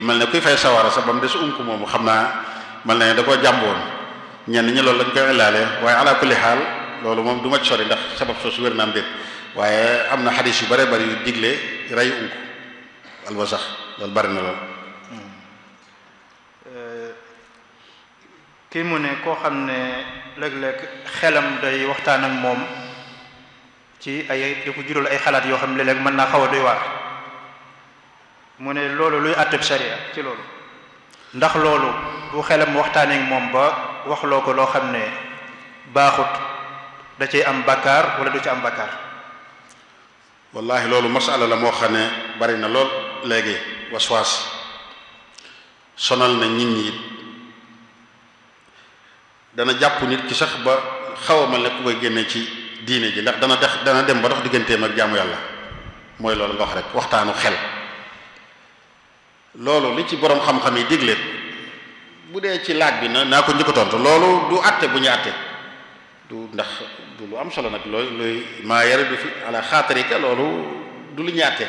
mel ne kuy fay sawara sax ba mu des um ko moomu xam naa mel ne da koo jàmboon ñenn ñi loolu lañ koy ilaale waaye ala kulli xaal loolu moom du ma ci sori ndax sabab soosu wér na am déet waaye am na xadis yu bare bari yu digle rey unk alba sax loolu bari na lool kii mu ne koo xam ne léeg-léeg xelam day waxtaan ak moom ci ay di ko jural ay xalaat yoo xam ne léeg-léeg mën naa xaw a doy waar mu ne loolu luy àtteb sharia ci loolu ndax loolu bu xelam waxtaanee ak moom ba waxloo ko loo xam ne baaxut da cay am bakkaar wala du ci am bakkaar wallahi loolu masala la moo xam ne bari na lool léegi waswaas sonal na nit ñi it dana jàpp nit ki sax ba xaw a mel ne ku koy génne ci diine ji ndax dana dex dana dem ba dox digganteem ak jaamu yàlla mooy loolu nga wax rek waxtaanu xel loolu li ci borom xam-xam yi digle bu dee ci laaj bi na naa ko njëkk a tontu loolu du àtte bu ñu àtte du ndax du lu am solo nag looy looy maa yare du fi ala xaatarika loolu du lu ñu àtte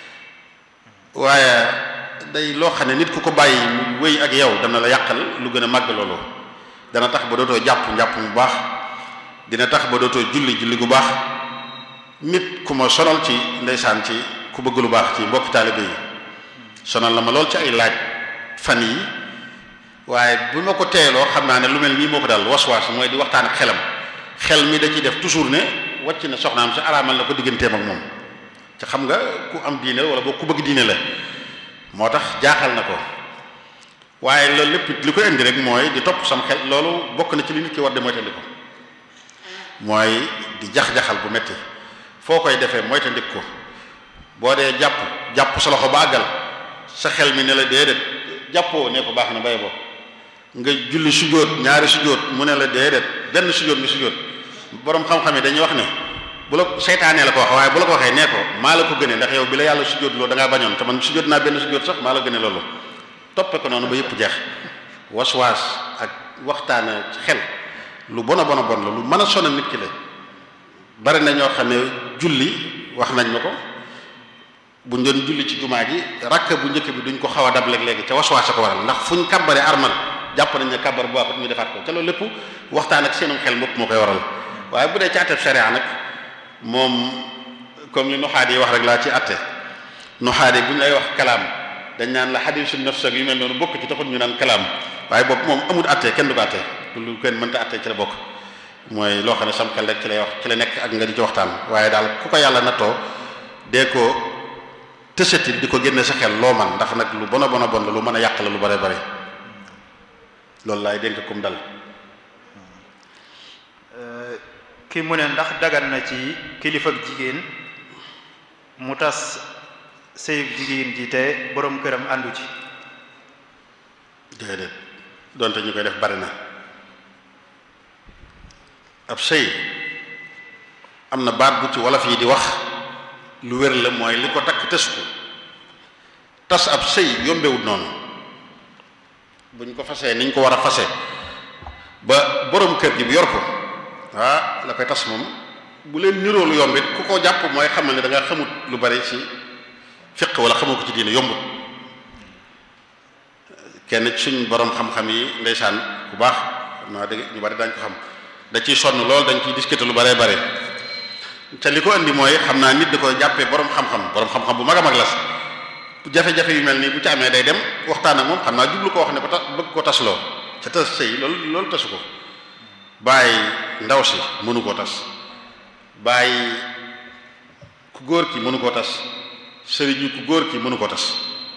waaye day loo xam ne nit ku ko bàyyi mu wéy ak yow dana la yàqal lu gën a màgg loolu dana tax ba dootoo jàpp njàpp mu baax dina tax ba dootoo julli julli gu baax nit ku ma sonal ci ndeysaan ci ku bëgg lu baax ci mbokki taalibe yi sonal la ma lool ci ay laaj fan yi waaye bu ma ko teeloo xam naa ne lu mel nii moo ko daal waswaas mooy di waxtaan ak xelam xel mi da ciy def toujours ne wàcc na soxnaam si araamal na ko digganteem ak moom te xam nga ku am diine la wala boo ku bëgg diine la moo tax jaaxal na ko waaye loolu lépp li ko indi rek mooy di topp sam xel loolu bokk na ci li nit ki war de moytandi ko mooy di jax-jaxal bu metti foo koy defee moytandi ko boo dee jàpp jàpp sa loxo ba àggal sa xel mi ne la déedéet jàppoo ne ko baax na bay bo nga julli sujjóot ñaari sujjóot mu ne la déedéet benn sujjóot nga sujjóot borom xam-xam yi dañuy wax ne bu la seytaanee la ko wax waaye bu la ko waxee nee ko maa la ko gënee ndax yow bi la yàlla sujjóot loolu da ngaa bañoon te man sujjóot naa benn sujjóot sax maa la gënee loolu toppe ko noonu ba yëpp jeex waswaas ak waxtaane ci xel lu bon a bon a bon la lu mën a sonal nit ki la bari na ñoo xam ne julli wax nañ ma ko buñ doon julli ci jumaa ji rakk bu njëkk bi duñ ko xaw a dab léegi ca waswaas a ko waral ndax fuñ kàbbare armal jàpp nañ ne kàbbar bu baaxut ñu defaat ko ca loolu lépp waxtaan ak seenum xel mopp moo koy waral waaye bu dee ci àtteb sharia nag moom comme li nuxaat yi wax rek laa ci àtte nuxaat yi bu ñu lay wax kalaam dañ naan la xadiisu nafs ak yu mel noonu bokk ci taxut ñu naan kalaam waaye boobu moom amul àtte kenn du ko àtte lu kenn mënta àtte ci la bokk mooy loo xam ne sam xel rek ci lay wax ci la nekk ak nga di ci waxtaan waaye daal ku ko yàlla nattoo dee ko tësati di ko génne sa xel loo man ndax nag lu bon a bon a bon la lu mën a yàq la lu bare bare loolu laay dénk kum dal kii mu ne ndax dagan na ci kilifa ak jigéen mu tas sëyub jigéen ji te boroom këram àndu ci déedéet donte ñu koy def bari na ab sëy am na baat bu ci wolof yi di wax lu wér la mooy li ko takk tës ko tas ab sëy yombewut noonu buñ ko fasee niñ ko war a fase ba borom kër gi bu yor ko ah la koy tas moom bu leen niroo lu yomb it ku ko jàpp mooy xamal ne da nga xamut lu bari ci fiq wala xamoo ko ci diine yombut kenn suñ borom xam-xam yi ndeysaan bu baax xam naa dégg ñu bari dañ ko xam da ciy sonn lool dañ ciy discuter lu baree bare te li ko indi mooy xam naa nit da koy jàppee borom xam-xam borom xam-xam bu mag a mag la jafe-jafe yu mel nii bu ci amee day dem waxtaan ak moom xam naa jublu ko wax ne ko ta bëgg ko tasloo ca tas sëy loolu loolu tasu ko bàyyi ndaw si mënu koo tas bàyyi ku góor ki mënu koo tas sëriñu ku góor ki mënu koo tas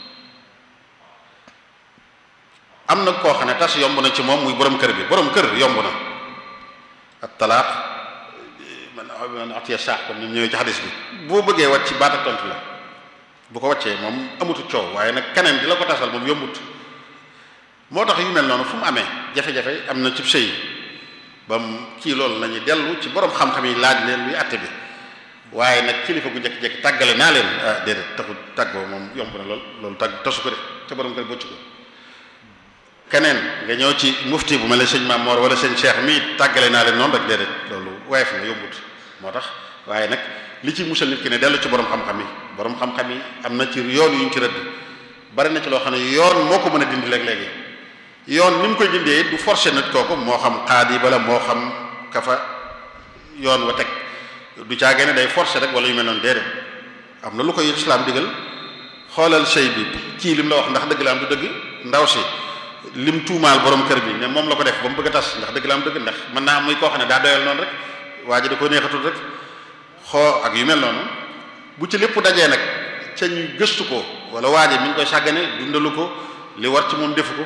am na koo xam ne tas yomb na ci moom muy borom kër bi borom kër yomb na ak talaaq man atiya saax kon ñu ñëwee ci xadis bi boo bëggee wàcc ci baat ak tontu la bu ko wàccee moom amutu coow waaye nag keneen di la ko tasal moom yombut moo tax yu mel noonu fu mu amee jafe-jafe am na ci sëy ba mu kii loolu nañu dellu ci borom xam-xam yi laaj leen luy àtte bi waaye nag kilifa gu njëkk-njëkk tàggale naa leen ah déedéet taxul tàggoo moom yomb na lool loolu tàgg tasu ko de te borom kër bocc ko keneen nga ñëw ci mufti bu mel ne sëñ Maam Moor wala sëñ Cheikh mii tàggale naa leen noonu rek déedéet loolu woyof na yombut moo tax waaye nag li ci musal nit ki ne dellu ci borom xam-xam yi borom xam-xam yi am na ci yoon yu ñu ci rëdd bari na ci loo xam ne yoon moo ko mën a dindi léeg-léegi yoon ni mu koy dindee du forcer nit kooku moo xam xaadi bala moo xam kafa yoon wa teg du caagee ne day forcer rek wala yu mel noonu déedéet am na lu koy islaam digal xoolal sëy bi kii lim la wax ndax dëgg la am du dëgg ndaw si lim tuumaal borom kër bi ne moom la ko def ba mu bëgg a tas ndax dëgg la am dëgg ndax mën naa am muy koo xam ne daa doyal noonu rek waa ji da ko neexatul rek xoo ak yu mel noonu bu ci lépp dajee nag ca ñu gëstu ko wala waa ji mi ngi koy sàggane dundalu ko li war ci moom defu ko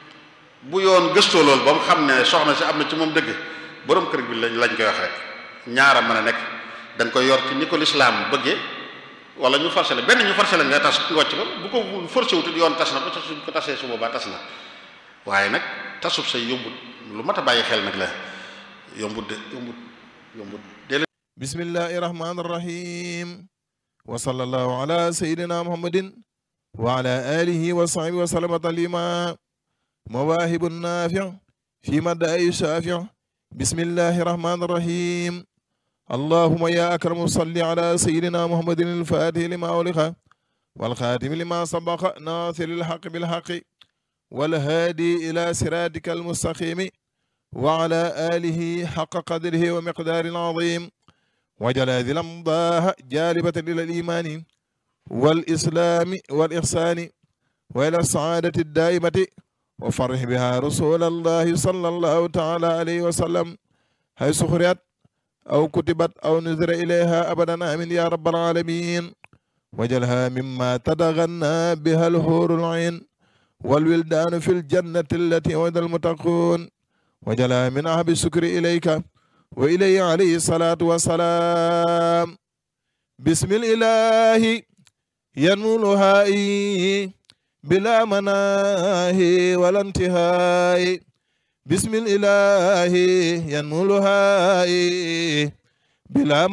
bu yoon gëstoo loolu ba mu xam ne soxna si am na ci moom dëgg borom kër bi lañ lañ koy wax rek ñaara mën a nekk da nga koy yor ci ni ko lislaam bëggee wala ñu forcé la benn ñu forcé la nga tas nga wàcc ko bu ko forcé wutut yoon tas na ko te suñ ko tasee su boobaa tas na waaye nag tasub say yombut lu mat a bàyyi xel nag la yombut de yombut yombut bismillahi rahmani rahim wa sallallahu ala sayidina muhammadin wa ala alihi wa sahbihi wa sallama taslima mawaahibu naafi fi madaayi shaafi bismillahi rahmani rahim allahuma ya akramu salli ala sayidina muhammadin alfatih lima uliqa والخاتم لما سبق ناصر الحق بالحق والهادي إلى صراطك المستقيم وعلى آله حق قدره ومقدار عظيم وجل هذه الأمضاء جالبة إلى الإيمان والإسلام والإحسان وإلى السعادة الدائمة وفرح بها رسول الله صلى الله تعالى عليه وسلم حيث خرجت أو كتبت أو نذر إليها أبدا آمين يا رب العالمين وجلها مما تتغنى بها الحور العين والولدان في الجنة التي وعد المتقون وجلها من أحب الشكر إليك وإليه عليه الصلاة والسلام بسم الإله ينمو لهائي بلا مناهي ولا انتهاء بسم الإله ينمو لهائي بلا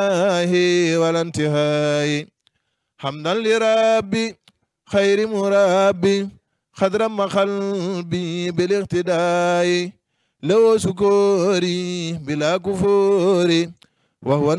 مناهي ولا انتهاء حمدا لربي خير مربي خضر قلبي بالاقتداء لو سكوري بلا كفوري وهو